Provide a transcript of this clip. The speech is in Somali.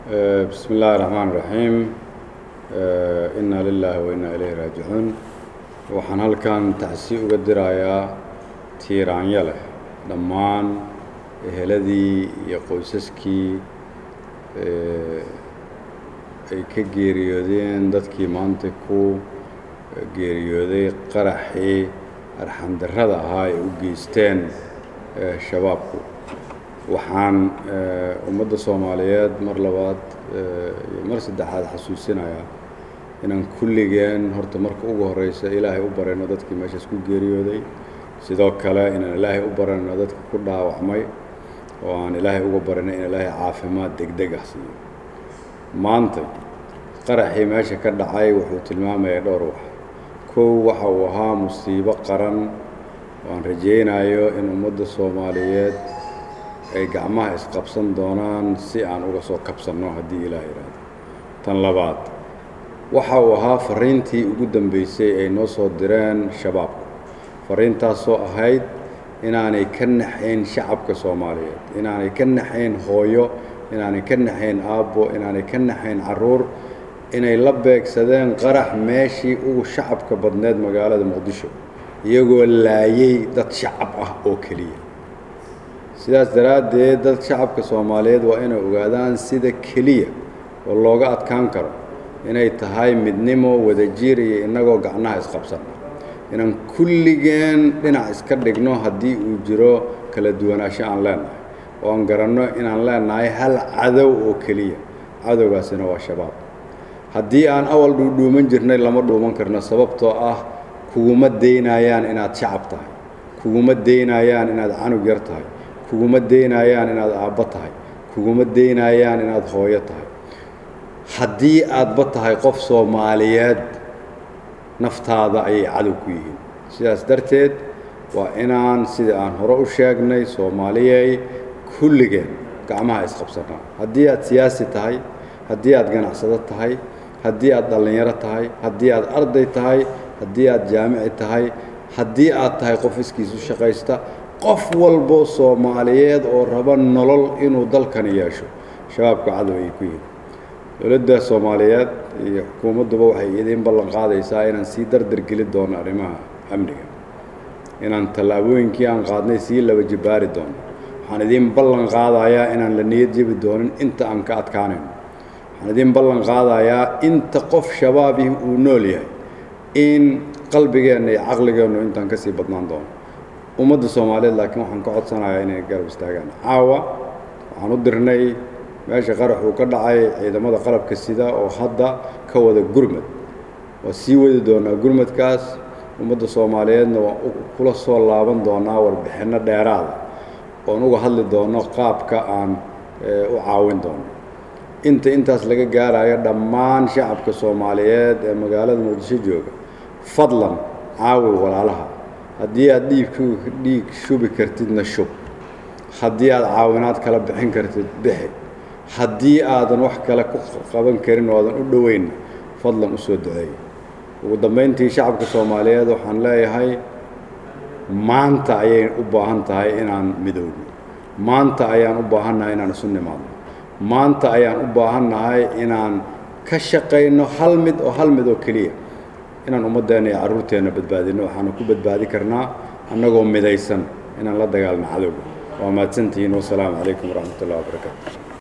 بسم الله الرحمن الرحيم إنا لله وإنا إليه raajicuun waxaan halkan tacsi uga dirayaa tiiraanya leh dhammaan eheladii iyo qoysaskii ay ka geeriyoodeen dadkii maanta ku geeriyooday qaraxii arxandarrada ahaa ay u geysteen shabaabku waxaan ummadda soomaaliyeed mar labaad iyo mar saddexaad xasuusinayaa inaan kulligeen horta marka ugu horreysa ilaahay u barayno dadkii meeshaas ku geeriyooday sidoo kale inaan ilaahay u barayno dadka ku dhaawacmay oo aan ilaahay uga barayno in ilaahay caafimaad degdeg ah siiyo maanta qaraxii meesha ka dhacay wuxuu tilmaamaya dhowr wax kow waxa uu ahaa musiibo qaran oo aan rajaynayo in ummadda soomaaliyeed ay gacmaha isqabsan doonaan si aan uga soo kabsanno haddii ilaah yidhaahdo tan labaad waxa uu ahaa farriintii ugu dambeysay ay noo soo direen shabaabku farriintaasoo ahayd inaanay ka naxayn shacabka soomaaliyeed inaanay ka naxayn hooyo inaanay ka naxayn aabbo inaanay ka naxayn carruur inay la beegsadeen qarax meeshii ugu shacabka badneed magaalada muqdisho iyagoo laayay dad shacab ah oo keliya sidaas daraaddeed dad shacabka soomaaliyeed waa inay ogaadaan sida keliya oo looga adkaan karo inay tahay midnimo wadajir iyo innagoo gacnaha isqabsanna inaan kulligeen dhinac iska dhigno haddii uu jiro kala duwanaansho aan leennahay oo aan garanno inaan leennahay hal cadow oo keliya cadowgaasina waa shabaab haddii aan awal dhuudhuuman jirnay lama dhuuman karno sababtoo ah kuguma daynayaan inaad shacab tahay kuguma daynayaan inaad canug yar tahay kuguma daynayaan inaad aabbo tahay kuguma daynayaan inaad hooyo tahay haddii aadba tahay qof soomaaliyeed naftaada ayay cadow ku yihiin sidaas darteed waa inaan sidai aan hore u sheegnay soomaaliyey kulligeen gacmaha isqabsanaa haddii aad siyaasi tahay haddii aad ganacsado tahay haddii aad dhallinyaro tahay haddii aad arday tahay haddii aad jaamici tahay haddii aad tahay qof iskiisu shaqaysta qof walbo soomaaliyeed oo raba nolol inuu dalkani yeesho shabaabka cadow ay ku yihiin dowladda soomaaliyeed iyo xukuumadduba waxay idiin ballan qaadaysaa inaan sii dardar geli doono arrimaha amniga inaan tallaabooyinkii aan qaadnay sii laba jibbaari doono waxaan idiin ballan qaadayaa inaan la niyad jebi doonin inta aan ka adkaanayno waxaan idiin ballan qaadayaa inta qof shabaabihi uu nool yahay in qalbigeenna iyo caqligeennu intaan ka sii badnaan doono ummadda soomaaliyeed laakiin waxaan ka codsanayaa inay garab istaagaan caawa waxaan u dirnay meesha qarax uu ka dhacay ciidamada qalabka sida oo hadda ka wada gurmad waa sii wadi doonaa gurmadkaas ummadda soomaaliyeedna waan kula soo laaban doonaa warbixinno dheeraada oon uga hadli doono qaabka aan u caawin doono inta intaas laga gaarayo dhammaan shacabka soomaaliyeed ee magaalada muqdisho jooga fadlan caawi walaalaha haddii aad dhiig dhiig shubi kartidna shub haddii aad caawinaad kala bixin kartid bixi haddii aadan wax kale ku qaban karin oo aadan u dhoweynna fadlan u soo duceeya ugu dambayntii shacabka soomaaliyeed waxaan leeyahay maanta ayay u baahan tahay inaan midowno maanta ayaan u baahannahay inaan isu nimaadno maanta ayaan u baahannahay inaan ka shaqayno hal mid oo hal mid oo keliya inaan ummaddeenna iyo carruurteenna badbaadinno waxaanu ku badbaadi karnaa annagoo midaysan inaan la dagaalno cadowga waa mahadsantihiin wasalaamu calaykum waraxmat ullahi wabarakaatu